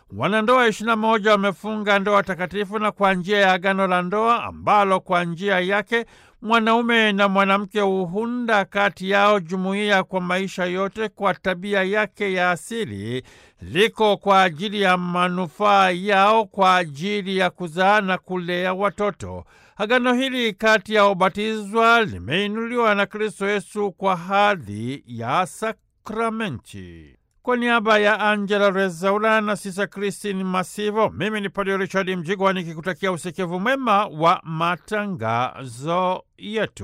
wanandoa ishirini na moja wamefunga ndoa takatifu na kwa njia ya agano la ndoa ambalo kwa njia yake mwanaume na mwanamke huunda kati yao jumuiya kwa maisha yote kwa tabia yake ya asili, liko kwa ajili ya manufaa yao, kwa ajili ya kuzaa na kulea watoto. Agano hili kati ya ubatizwa limeinuliwa na Kristo Yesu kwa hadhi ya sakramenti. Kwa niaba ya Angela Rezaula na Sisa Kristin Masivo, mimi ni Padre Richard Mjigwa nikikutakia usikivu mwema wa matangazo yetu.